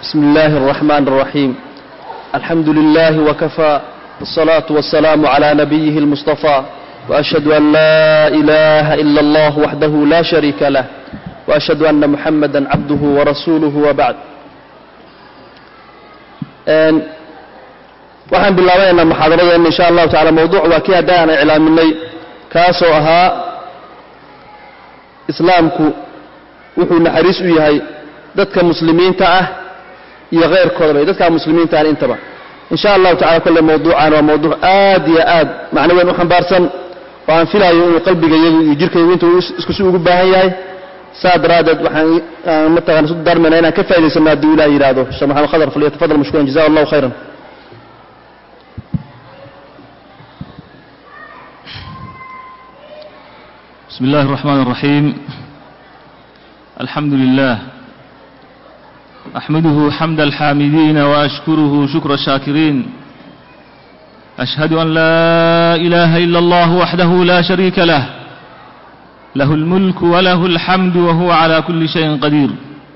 بسم الله الرحمن الرحيم الحمد لله وكفى والصلاة والسلام على نبيه المصطفى وأشهد أن لا إله إلا الله وحده لا شريك له وأشهد أن محمدا عبده ورسوله وبعد waxaan bilaabaynaa muxaadaradeena insha allahu tacala mawduuc waa kii hadda aan iclaaminay kaasoo ahaa islaamku wuxuu naxariis u yahay dadka muslimiinta ah iyo keyrkoodaba dadka muslimiinta ah intaba insha allahu tacala kolle mawduucan waa mawduuc aad iyo aad macno weyn u xambaarsan oo aan filayo inuu qalbigayagu iyo jirkaygu intuu iskusi ugu baahan yahay saa daraaddeed waxaan mataqana isu darmayna inaan ka faa'idaysano haddii ilaah yidhaahdo sheekh maxamed khadar falyatafadal mashkuuran jazahu allahu khayran بسم الله الرحمن الرحيم الحمد لله أحمده حمد الحامدين وأشكره شكر الشاكرين أشهد أن لا إله إلا الله وحده لا شريك له له الملك وله الحمد وهو على كل شيء قدير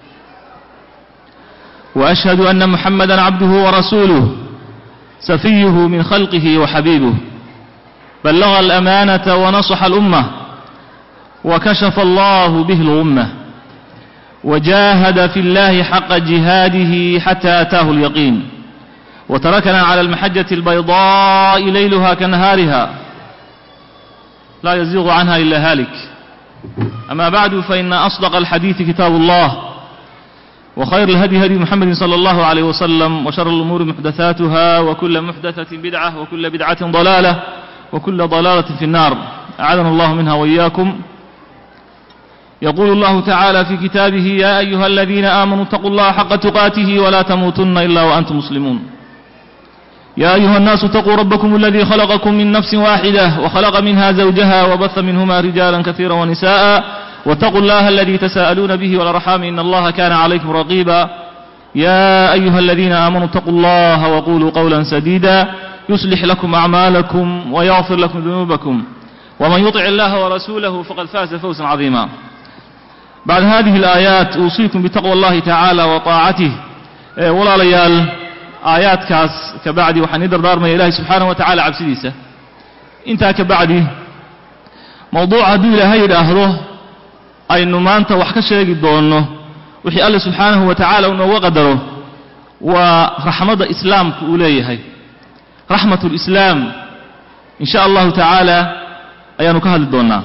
وأشهد أن محمدا عبده ورسوله سفيه من خلقه وحبيبه بلغ الأمانة ونصح الأمة وكشف الله به الغمة وجاهد في الله حق جهاده حتى أتاه اليقين وتركنا على المحجة البيضاء ليلها كنهارها لا يزيغ عنها إلا هالك أما بعد فإن أصدق الحديث كتاب الله وخير الهدي هدي محمد صلى الله عليه وسلم وشر الأمور محدثاتها وكل محدثة بدعة وكل بدعة ضلالة وكل ضلالة في النار أعاذنا الله منها وإياكم يقول الله تعالى في كتابه يا أيها الذين آمنوا اتقوا الله حق تقاته ولا تموتن إلا وأنتم مسلمون يا أيها الناس اتقوا ربكم الذي خلقكم من نفس واحدة وخلق منها زوجها وبث منهما رجالا كثيرا ونساء واتقوا الله الذي تساءلون به والأرحام إن الله كان عليكم رقيبا يا أيها الذين آمنوا اتقوا الله وقولوا قولا سديدا يصلح لكم أعمالكم ويغفر لكم ذنوبكم ومن يطع الله ورسوله فقد فاز فوزا عظيما بعد هذه الآيات أوصيكم بتقوى الله تعالى وطاعته ولا ليال آيات كاس كبعدي وحن يدر دار من إله سبحانه وتعالى عبسديسة انت كبعدي موضوع هدو إلهي الأهره أي أنه ما أنت وحكا شيء دونه وحي الله سبحانه وتعالى أنه وقدره ورحمة إسلام كأوليه رحمة الإسلام إن شاء الله تعالى أيانو كهل دونا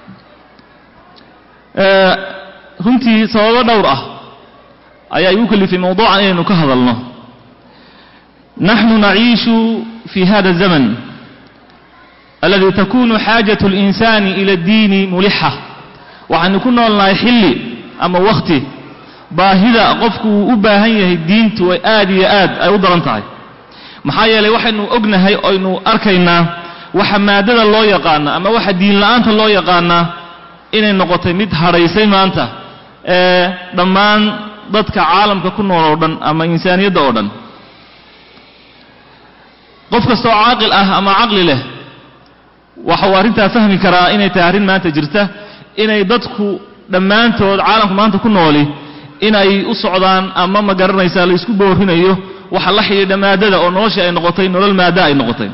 runtii sababo dhowr ah ayaa igu kalifay mawduucan inaynu ka hadalno naxnu naciishu fi hada الزamn aladi takunu xaajaة الإnsani ilى الdiini mulixa waxaynu ku noolnahay xilli ama wakti baahida qofku uu u baahan yahay diintu ay aad iyo aad ay u daran tahay maxaa yeelay waxaynu ognahay oynu arkaynaa waxa maadada loo yaqaana ama waxa diin la'aanta loo yaqaanaa inay noqotay mid hadhaysay maanta ee dhammaan dadka caalamka ku nool oo dhan ama insaaniyadda oo dhan qof kasta oo caaqil ah ama caqli leh waxa uu arrintaa fahmi karaa inay tahay arrin maanta jirta inay dadku dhammaantood caalamka maanta ku nooli inay u socdaan ama ma garanaysaa la isku boorinayo waxa la xidhiidha maadada oo noloshii ay noqotay nolol maada ay noqotay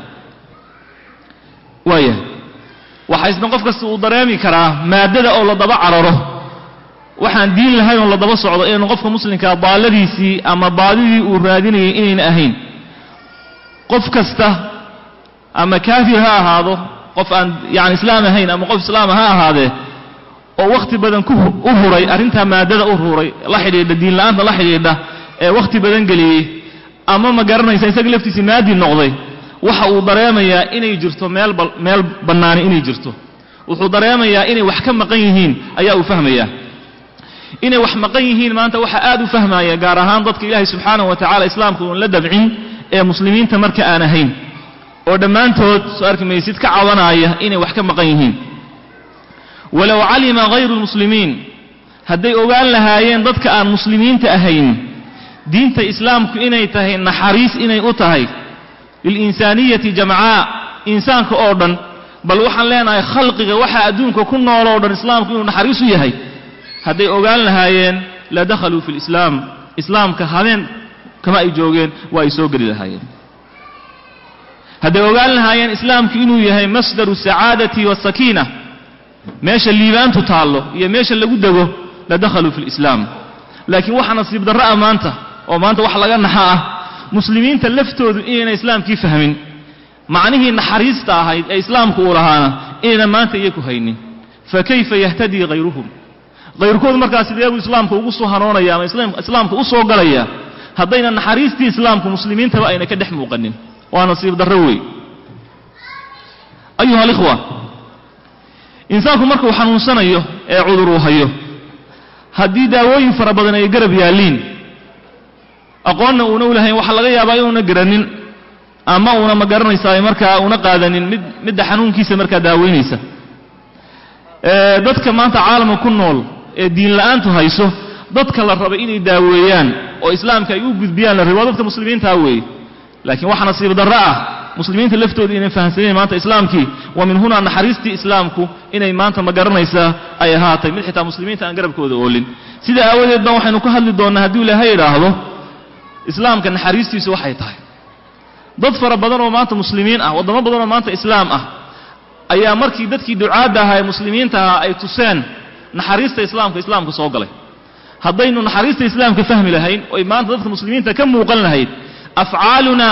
waaya waxaa isna qof kasta uu dareemi karaa maadada oo la daba cararo waxaan diin lahayn oo la daba socdo inaynu qofka muslimkaa baalladiisii ama baadidii uu raadinayay inayna ahayn qof kasta ama kaafir ha ahaado qof aan yani islaam ahayn ama qof islaama ha ahaadee oo wakhti badan u huray arrintaa maadada u huray la xidhiidha diinla'aanta la xidhiidha ee wakhti badan geliyey ama ma garanaysa isaga laftiisii maadi noqday waxa uu dareemayaa inay jirto meel meel bannaani inay jirto wuxuu dareemayaa inay wax ka maqan yihiin ayaa uu fahmayaa inay wax maqan yihiin maanta waxa aad u fahmaya gaar ahaan dadka ilaahay subxaanahu wa tacala islaamka uun la dabcin ee muslimiinta marka aan ahayn oo dhammaantood soo arki maysid ka cabanaya inay wax ka maqan yihiin walow calima hayru lmuslimiin hadday ogaan lahaayeen dadka aan muslimiinta ahayn diinta islaamku inay tahay naxariis inay u tahay lilinsaaniyati jamcaa insaanka oo dhan bal waxaan leenahay khalqiga waxa adduunka ku nool oo dhan islaamku inuu naxariis u yahay hadday ogaan lahaayeen la dakhaluu fi lislaam islaamka habeen kama ay joogeen waa ay soo geli lahaayeen hadday ogaan lahaayeen islaamku inuu yahay masdaru sacaadati wasakiina meesha liibaantu taallo iyo meesha lagu dego la dakhaluu fi lislaam laakiin waxa nasiib darro ah maanta oo maanta wax laga naxa ah muslimiinta laftoodu inayna islaamkii fahmin macnihii naxariista ahayd ee islaamku uu lahaana inayna maanta iyaku haynin fa kayfa yahtadii hayruhum hayrkoodu markaa sidee buu islaamka ugu soo hanoonaya ama islaamka u soo galaya haddayna naxariistii islaamku muslimiintaba ayna ka dhex muuqanin waa nasiib darro wey ayuha alikhwa insaanku markuu xanuunsanayo ee cudur uu hayo haddii daawooyin fara badan ay garab yaalliin aqoonna uuna u lahayn waxaa laga yaabaa inuuna garanin ama uuna ma garanaysaa markaa una qaadanin mid midda xanuunkiisa markaa daaweynaysa dadka maanta caalamka ku nool ee diin la'aantu hayso dadka la raba inay daaweeyaan oo islaamka ay u gudbiyaan la raba waa dadka muslimiintaa weeye laakiin waxa nasiib darro ah muslimiinta laftooda inay fahamsanayn maanta islaamkii wa min hunaa naxariistii islaamku inay maanta ma garanaysaa ay ahaatay mid xitaa muslimiinta aan garabkooda oolin sida aawadeed baan waxaynu ka hadli doonnaa hadduu ilaahay idhaahdo islaamka naxariistiisu waxay tahay dad fara badan oo maanta muslimiin ah waddamo badan oo maanta islaam ah ayaa markii dadkii ducaadda ahaa ee muslimiinta ahaa ay tuseen naxariista islaamka islaamka soo galay haddaynu naxariista islaamka fahmi lahayn oy maanta dadka muslimiinta ka muuqan lahayd afcaaluna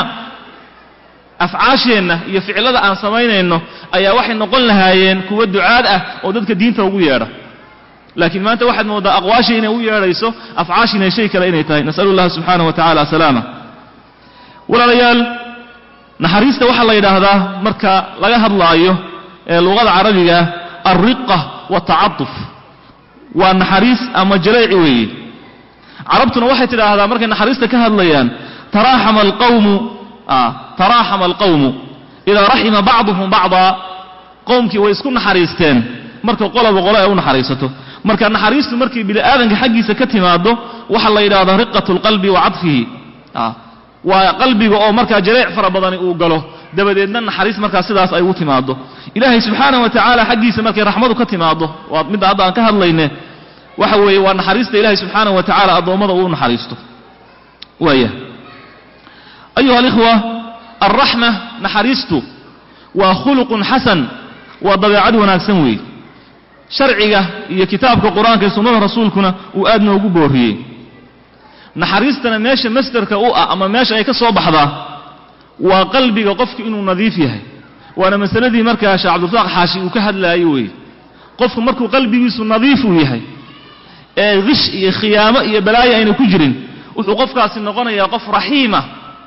afcaasheenna iyo ficillada aan samaynayno ayaa waxay noqon lahaayeen kuwa ducaad ah oo dadka diinta ugu yeedha laakiin maanta waxaad mooddaa aqwaashii inay u yeedhayso afcaashiina shay kale inay tahay nasalu llaha subxaanahu wa tacala asalaama walaalayaal naxariista waxaa la yidhaahdaa marka laga hadlaayo ee luqada carabiga alriqa waaltacatuf waa naxariis ama jalayci weeye carabtuna waxay tidhaahdaa markay naxariista ka hadlayaan taraaxama alqawmu taraaxama alqawmu idaa raxima bacduhum bacdaa qowmkii way isku naxariisteen marka qoloba qolo ay u naxariisato marka naxariistu markay bini aadanka xaggiisa ka timaaddo waxaa la yidhahdaa riqatu lqalbi wa cadfihi waa qalbiga oo markaa jareec fara badani uu galo dabadeedna naxariis markaa sidaas ay u timaaddo ilaahay subxaana wa tacaala xaggiisa markay raxmadu ka timaaddo waa midda hadda aan ka hadlayne waxa weeye waa naxariista ilaahay subxaana wa tacaala addoommada uu naxariisto waaya ayuha alikhwa alraxma naxariistu waa khuluqun xasan waa dabeecad wanaagsan weeye sharciga iyo kitaabka qur-aanka iyo sunnada rasuulkuna uu aad noogu boorriyey naxariistana meesha masdarka u ah ama meesha ay ka soo baxdaa waa qalbiga qofku inuu nadiif yahay waana masaladii markaa sheekh cabdirasaaq xaashi uu ka hadlaayo weeye qofku markuu qalbigiisu nadiif uu yahay ee gish iyo khiyaamo iyo balaayo ayna ku jirin wuxuu qofkaasi noqonayaa qof raxiima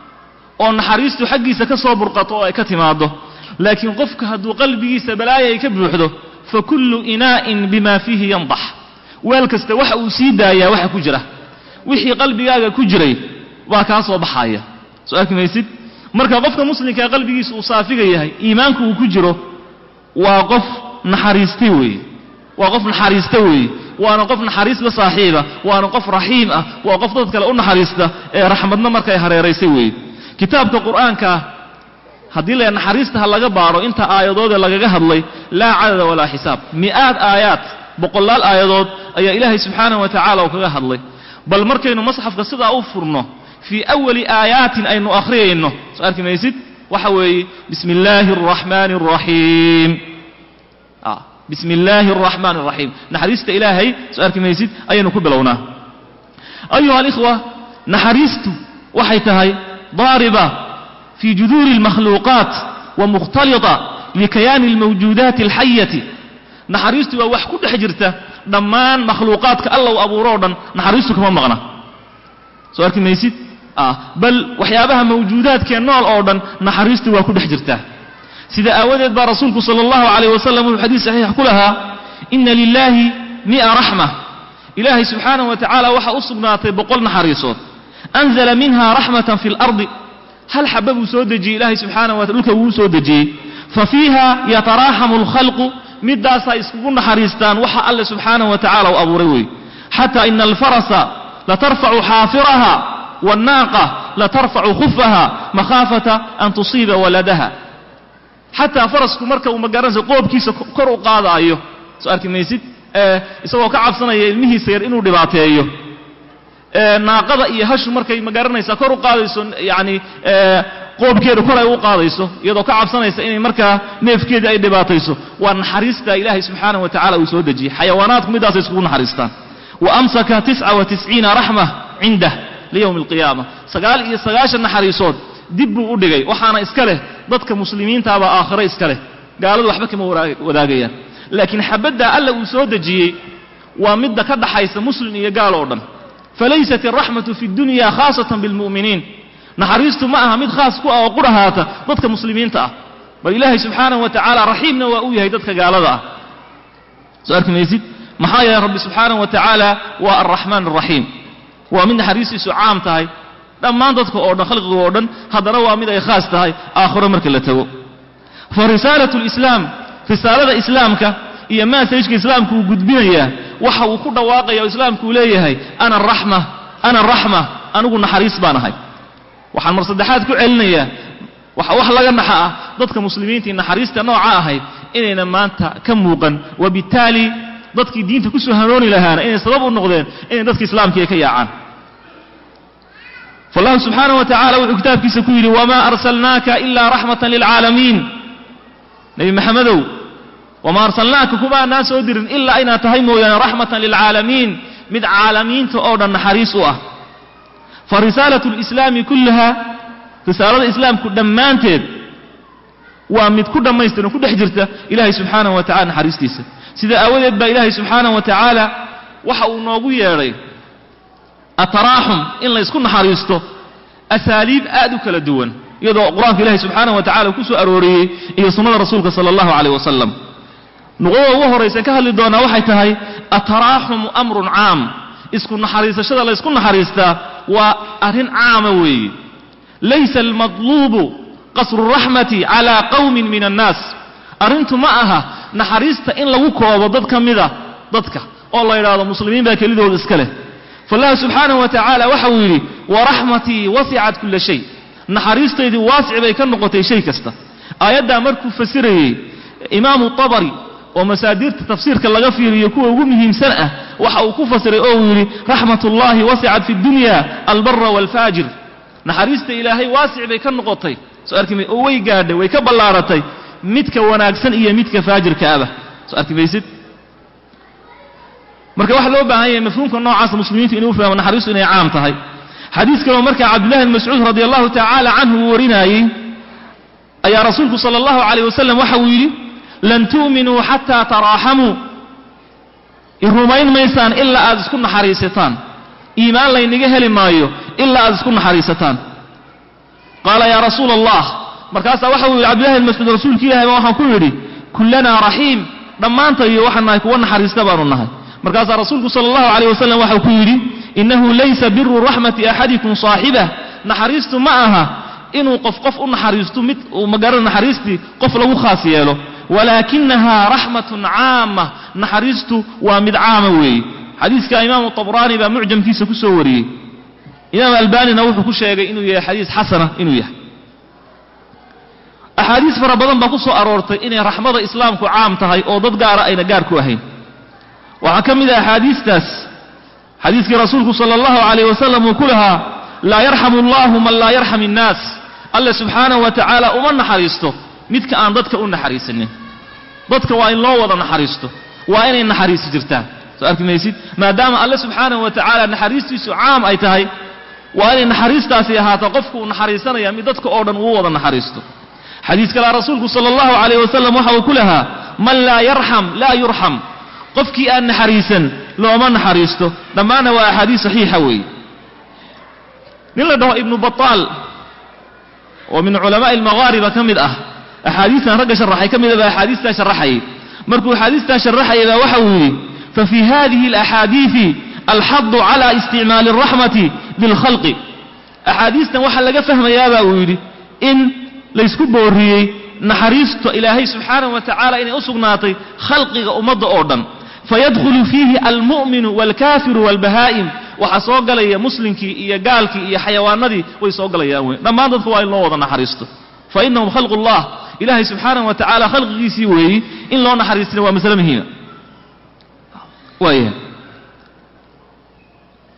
oo naxariistu xaggiisa ka soo burqato oo ay ka timaaddo laakiin qofka hadduu qalbigiisa balaayo ay ka buuxdo fa kullu inaa'in bima fiihi yandax weel kasta waxa uu sii daayaa waxa ku jira wixii qalbigaaga ku jiray waa kaa soo baxaaya soo arki maysid marka qofka muslimkaa qalbigiisa uu saafiga yahay iimaanku uu ku jiro waa qof naxariistay weeye waa qof naxariista weeye waana qof naxariis la saaxiiba waana qof raxiim ah waa qof dad kale u naxariista ee raxmadna markay hareeraysay weeye kitaabka qur'aanka haddii la naxariista ha laga baaro inta aayadoodee lagaga hadlay laa cadada walaa xisaab mi'aad aayaad boqolaal aayadood ayaa ilaahay subxaanahu wa tacala uu kaga hadlay bal markaynu masxafka sidaa u furno fii awali aayaatin aynu akhriyayno soo arki maysid waxa weeye bismi illaahi araxmaani araxiim bismi illaahi araxmaani araxiim naxariista ilaahay soo arki maysid ayaynu ku bilownaa ayuha alikhwa naxariistu waxay tahay daariba fii juduuri almakhluuqaat wa mukhtalita likayaani almawjuudaati alxayati naxariistu waa wax ku dhex jirta dhammaan makhluuqaadka alla u abuuro o dhan naxariistu kama maqna soo arki maysid bal waxyaabaha mawjuudaadkee nool oo dhan naxariistu waa ku dhex jirtaa sida aawadeed baa rasuulku sala allahu calayh wasalam wuxuu xadiis saxiix ku lahaa ina lilaahi mi'a raxma ilaahay subxaanahu wa tacaala waxaa u sugnaatay boqol naxariisood anzala minha raxmatan fi lardi hal xaba buu soo dejiyey ilaahay subxaanahu wa taala dhulka wuu soo dejiyey fa fiiha yataraaxamu alkhalqu midaasaa iskugu naxariistaan waxa alle subxaanahu wa tacala u abuuray weeye xataa ina alfarasa latarfacu xaafiraha wannaaqa latarfacu khufaha makhaafata an tusiiba waladaha xataa farasku marka uu magaranaysa qoobkiisa kor u qaadaayo soo arki maysid isagoo ka cabsanaya ilmihiisa yar inuu dhibaateeyo naaqada iyo hashu markay ma garanaysaa kor u qaadayso yacni qoobkeeda kor ay u qaadayso iyadoo ka cabsanaysa inay markaa neefkeedii ay dhibaatayso waa naxariista ilaahay subxaanahu wa tacala uu soo dejiyey xayawaanaadku midaasay iskugu naxariistaan wa amsaka tisca wa tisciina raxma cindah liyowmi alqiyaama sagaal iyo sagaashan naxariisood dib buu u dhigay waxaana iska leh dadka muslimiintaabaa aakhiro iska leh gaaladu waxba kama wadaagayaan laakiin xabaddaa alla uu soo dejiyey waa midda ka dhaxaysa muslim iyo gaal oo dhan falaysat alraxmatu fi dunya khaasatan bilmu'miniin naxariistu ma aha mid khaas ku ah oo qurahaata dadka muslimiinta ah bal ilaahay subxaanahu wa tacaala raxiimna waa u yahay dadka gaalada ah soo arki maysid maxaa yeelay rabbi subxaanahu wa tacaala waa alraxmaan alraxiim waa mid naxariistiisu caam tahay dhammaan dadka oo dhan khalqiga oo dhan haddana waa mid ay khaas tahay aakhiro marka la tago fa risaalatu lislaam risaalada islaamka iyo maasajka islaamku uu gudbinayaa waxa uu ku dhawaaqaya oo islaamku uu leeyahay ana araxma ana araxma anigu naxariis baan ahay waxaan mar saddexaad ku celinayaa waxa wax laga naxa ah dadka muslimiintii naxariista nooca ahayd inayna maanta ka muuqan wabittaali dadkii diinta ku soo hanuuni lahaana inay sabab u noqdeen inay dadka islaamkii ay ka yaacaan فالله سبحانه وتعالى وحو كتاب كيسا كويري وما أرسلناك إلا رحمة للعالمين نبي محمد وما أرسلناك كما الناس أدر إلا أين تهيموا يعني رحمة للعالمين مد عالمين تؤودا نحريسوا فرسالة الإسلام كلها رسالة الإسلام كدمان تيد ومد كل ما يستنى كل حجرته إلهي سبحانه وتعالى نحريستيسا سيدا أولد با إلهي سبحانه وتعالى وحاو نوغو ياري ataraaxum in la ysku naxariisto asaaliib aad u kala duwan iyadoo qur-aanka ilaahi subxaanahu wa tacala ku soo arooriyey iyo sunnada rasuulka sala allahu calayh wasalam nuqdada ugu horraysa ka hadli doonaa waxay tahay ataraaxumu amrun caam isku naxariisashada la ysku naxariistaa waa arrin caama weeye laysa almadluubu qasru raxmati calaa qawmin min annaas arrintu ma aha naxariista in lagu koobo dad ka mida dadka oo la yidhaahdo muslimiin baa kelidooda iska leh فالله سبحانه وتعالى وحو يري ورحمتي وسعت كل شيء نحريستيدي واسع بي كنقطي شيء كستا آيادا مركو فسري إمام الطبري ومسادير تفسير كاللغا فيري يكون ومهم سنة وحو كفسري أو يري رحمة الله وسعت في الدنيا البر والفاجر نحريست إلهي واسع بي كنقطي سؤالك مي أوي قادة ويكبلارتي متك وناكسن إيا متك فاجر كابة سؤالك ميسد marka waxa loo baahan yahay mafhuumka noocaas muslimiintu inuu fahmo naxariistu inay caam tahay xadiis kale oo marka cabdullahi ibn mascuud radiyallahu ta'ala anhu uu warinayay ayaa rasuulku sallallahu alayhi wasallam waxa uu yiri lan tu'minu hatta tarahamu irumayn maysaan illa aad isku naxariisataan iimaan laynaga heli maayo illa aad isku naxariisataan qala ya rasuul allah markaas waxa uu yiri cabdullahi ibn mascuud rasuulka ilaahay waxaan ku yiri kullana rahiim dhammaantayo waxaan nahay kuwa naxariista baanu nahay markaasaa rasuulku sala allahu calayh wasalam waxau ku yidhi innahu laysa biru raxmati axadikum saaxibah naxariistu ma aha inuu qof qof u naxariisto mid uu magara naxariistii qof lagu khaas yeelo walaakinahaa raxmatun caama naxariistu waa mid caama weeye xadiiska imaamu tabraani baa mucjamkiisa ku soo wariyey imaam albanina wuxuu ku sheegay inuu yahay xadiis xasana inuu yahay axaadiis fara badan baa ku soo aroortay inay raxmada islaamku caam tahay oo dad gaara ayna gaar ku ahayn waxaa ka mid ah axaadiistaas xadiiskii rasuulku sala allahu calayh wasalam uu ku lahaa laa yarxamu allahu man laa yarxam innaas alle subxaanahu wa tacaala uma naxariisto midka aan dadka u naxariisanin dadka waa in loo wada naxariisto waa inay naxariisi jirtaan soo arki maysid maadaama alle subxaanahu wa tacaala naxariistiisu caam ay tahay waa inay naxariistaasi ahaato qofku uu naxariisanaya mid dadka oo dhan uu wada naxariisto xadiis kalea rasuulku sala allahu calayh wasalam waxa uu ku lahaa man laa yarxam laa yurxam qofkii aan naxariisan looma naxariisto dhammaanna waa axaadiis saxiixa weeye nin la dhaho ibnu bataal oo min culamaa'i almaghaariba ka mid ah axaadiistan ragga sharaxay ka mid a baa axaadiistaa sharaxayay markuu axaadiistaa sharaxayay baa waxa uu yidhi fafi hadihi alaxaadiisi alxadu cala isticmaali alraxmati lilkhalqi axaadiistan waxaa laga fahmayaabaa uu yidhi in laysku booriyey naxariisto ilaahay subxaanahu wa tacaala inay u sugnaatay khalqiga ummadda oo dhan fayadkhulu fiihi almu'minu waalkaafiru waalbahaa'im waxaa soo galaya muslimkii iyo gaalkii iyo xayawaanadii way soo galayaan wey dhammaan dadka waa in loo wada naxariisto fa innahum khalqu llah ilaahay subxaanahu wa tacaala khalqigiisii weeyi in loo naxariistina waa masale muhiima waayahay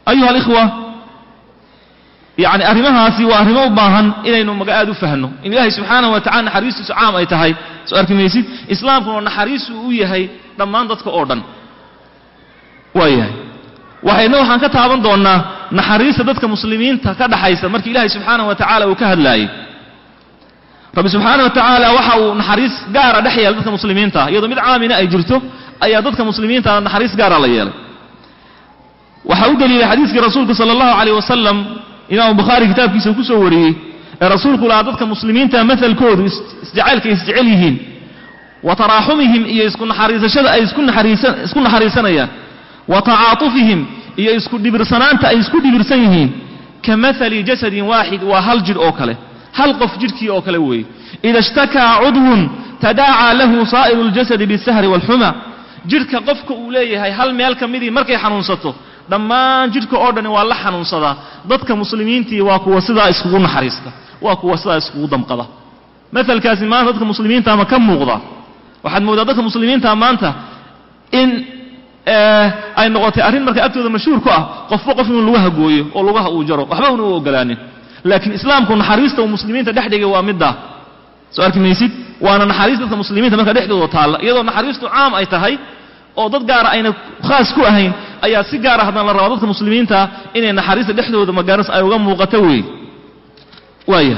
ayuha alikhwa yacni arrimahaasi waa arrimo u baahan inaynu maga aad u fahno in ilaahay subxaanahu wa tacala naxariistiisu caam ay tahay soo arki maysid islaamkuna naxariisu u yahay dhammaan dadka oo dhan waa yahay waxayna waxaan ka taaban doonnaa naxariista dadka muslimiinta ka dhaxaysa markii ilaahay subxaanahu wa tacaala uu ka hadlaayey rabbi subxaana wa tacaala waxa uu naxariis gaara dhex yeelay dadka muslimiinta iyadoo mid caamina ay jirto ayaa dadka muslimiinta naxariis gaara la yeelay waxaa u daliilay xadiiskii rasuulka sala allahu calayh wasalam imaamu bukhaari kitaabkiisa ku soo wariyey ee rasuulku lahaa dadka muslimiinta mahalkoodu isjacaylka ay isjecel yihiin wa taraaxumihim iyo isku naxariisashada ay isku naxariisa isku naxariisanayaan wa tacaatufihim iyo isku dhibirsanaanta ay isku dhibirsan yihiin ka mahali jasadin waaxid waa hal jidh oo kale hal qof jidhkii oo kale weeye ida ishtakaa cudwun tadaacaa lahu saa'iru اljasadi biاsahri wاlxuma jidhka qofka uu leeyahay hal meel ka midii markay xanuunsato dhammaan jidhka oo dhani waa la xanuunsadaa dadka muslimiintii waa kuwa sidaa iskugu naxariista waa kuwa sidaa iskugu damqada maalkaasi maanta dadka muslimiinta ma ka muuqda waxaad moodaa dadka muslimiinta maanta in ay noqotay arrin marka agtooda mashhuur ku ah qofba qof inuu lugaha gooyo oo lugaha uu jaro waxba una u ogolaanin laakiin islaamku naxariista uu muslimiinta dhex dhigay waa middaa soo arki maysid waana naxariis dadka muslimiinta marka dhexdooda taalla iyadoo naxariistu caam ay tahay oo dad gaara ayna khaas ku ahayn ayaa si gaara haddana la rabaa dadka muslimiinta inay naxariista dhexdooda magaaras ay uga muuqato weey waaya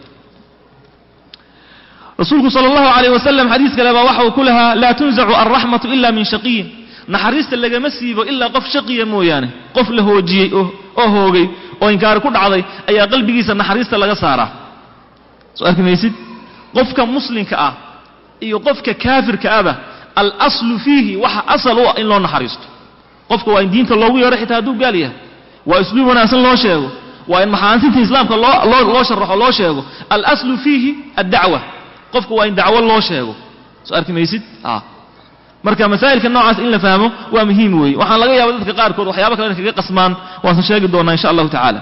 rasuulku sala allahu calayh wasalam xadiis kale baa waxa uu ku lahaa laa tunzacu alraxmatu ila min shaqiyin naxariista lagama siibo ilaa qof shaqiya mooyaane qof la hoojiyey oo hoogay oo inkaari ku dhacday ayaa qalbigiisa naxariista laga saaraa soo arki maysid qofka muslimka ah iyo qofka kaafirka aba alaslu fiihi waxa asal u ah in loo naxariisto qofka waa in diinta loogu yeedho xitaa hadduu gaal yahay waa isluub wanaagsan loo sheego waa in maxaasinta islaamka loo loo loo sharaxo loo sheego alaslu fiihi addacwa qofka waa in dacwo loo sheego soo arki maysid marka masaa'ilka noocaas in la fahmo waa muhiim weeye waxaan laga yaaba dadka qaarkood waxyaaba kale in kaga qasmaan waanse sheegi doonaa insha allahu tacaala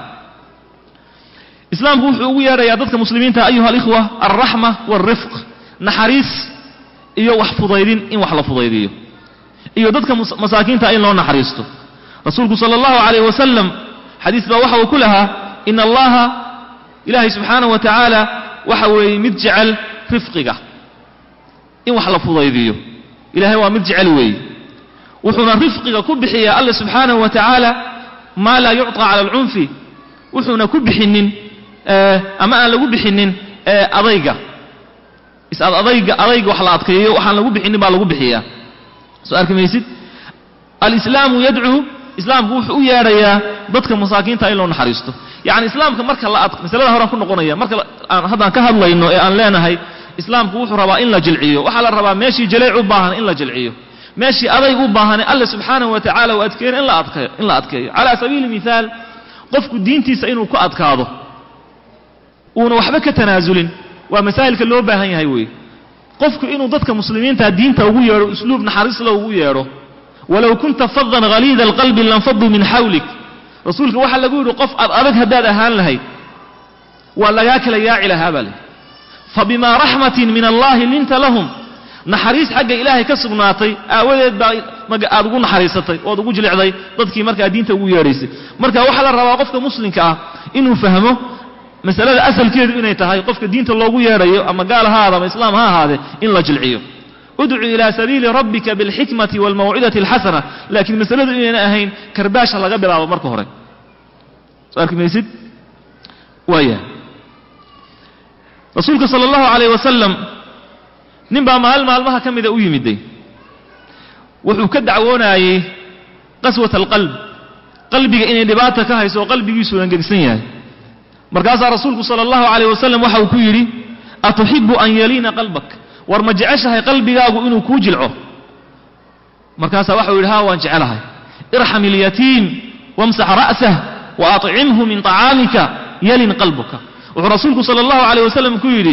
islaamku wuxuu ugu yeedhayaa dadka muslimiinta ayuha alikhwa alraxma waalrifq naxariis iyo wax fudaydin in wax la fudaydiyo iyo dadka masaakiinta in loo naxariisto rasuulku sala allahu calayh wasalam xadiis baa waxa uu ku lahaa ina allaha ilaahay subxaanahu wa tacaala waxa weeye mid jecel rifqiga in wax la fudaydiyo ilahay waa mid jecel weeye wuxuuna rifqiga ku bixiyaa alla subxaanahu wa tacaala maa laa yucطى cala alcunfi wuxuuna ku bixinin ama aan lagu bixinin adayga is-ad adayga adayga wax la adkeeyo waxaan lagu bixinin baa lagu bixiyaa soo arki maysid alislaamu yadcuu islaamku wuxuu u yeedhayaa dadka masaakiinta in loo naxariisto yacni islaamka marka la ad masalada horaan ku noqonaya marka aan haddaan ka hadlayno ee aan leenahay islaamku wuxuu rabaa in la jilciyo waxaa la rabaa meeshii jaleec u baahan in la jilciyo meeshii adayg u baahane alle subxaanahu wa tacala uu adkeeyo in la adkeeyo in la adkeeyo calaa sabiili mithaal qofku diintiisa inuu ku adkaado uuna waxba ka tanaasulin waa masaa'ilka loo baahan yahay weeye qofku inuu dadka muslimiinta diinta ugu yeedho usluub naxariisla ugu yeedho walow kunta fadan haliida alqalbi lanfaduu min xawlik rasuulka waxaa lagu yidhi qof ad adag haddaad ahaan lahayd waa lagaa kala yaaci lahaa baa layidhi fabimaa raxmatin min allaahi linta lahum naxariis xagga ilaahay ka sugnaatay aawadeed baa aad ugu naxariisatay ood ugu jilicday dadkii markaa diinta ugu yeedhaysay marka waxaa la rabaa qofka muslimka ah inuu fahmo masalada asalkeedu inay tahay qofka diinta loogu yeedhayo ama gaal ha ahaada ama islaam ha ahaadee in la jilciyo udcu ilaa sabiili rabbika bilxikmati waalmawcidati alxasana laakiin masaladu inayna ahayn karbaasha laga bilaabo marka hore soo arki maysid waaya rasuulka sala allahu calayh wasalam nin baa maalin maalmaha ka mida u yimiday wuxuu ka dacwoonaayey qaswat alqalb qalbiga inay dhibaata ka hayso oo qalbigiisu angegsan yahay markaasaa rasuulku sala allahu calayh wasalam waxa uu ku yidhi atuxibu an yaliina qalbak war ma jeceshahay qalbigaagu inuu kuu jilco markaasaa waxau yidhi haa waan jecelahay irxam ilyatiim wamsax ra'sah wa acimhu min طacaamika yalin qalbuka wuxuu rasuulku sala allahu calayh wasalam ku yidhi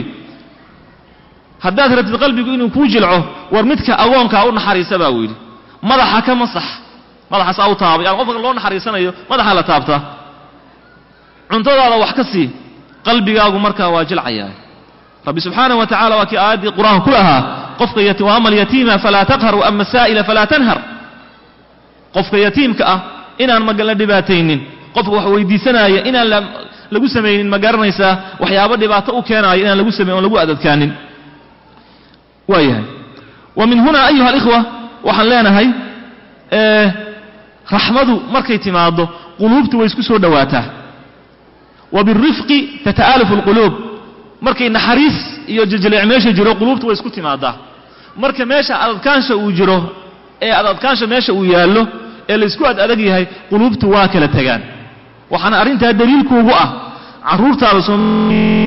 haddaad rabtid qalbigu inuu kuu jilco war midka agoonkaa u naxariisa baa uu yidhi madaxa ka masax madaxaasaa u taabay yani qofka loo naxariisanayo madaxaa la taabtaa cuntadaada wax ka sii qalbigaagu markaa waa jilcayaa rabbi subxaanaه wa tacala waa kii aayaddii qur'aanka ku lahaa qofka waama alyatiima falaa taqhar waama asaa'ila falaa tanhar qofka yatiimka ah inaan magala dhibaataynin qofka wax weydiisanaya inaan lagu samaynin ma garanaysaa waxyaabo dhibaato u keenaayo inaan lagu samayn oon lagu adadkaanin waa yahay wa min huna ayuha alikhwa waxaan leenahay raxmadu markay timaaddo quluubtu way isku soo dhowaataa wa birifqi tata'aalafu alquluub markay naxariis iyo jiljileec meesha jiro quluubtu way isku timaadaa marka meesha adadkaansha uu jiro ee adadkaansha meesha uu yaallo ee laysku ad adag yahay quluubtu waa kala tegaan waxaana arrintaa daliilkuugu ah carruurtaada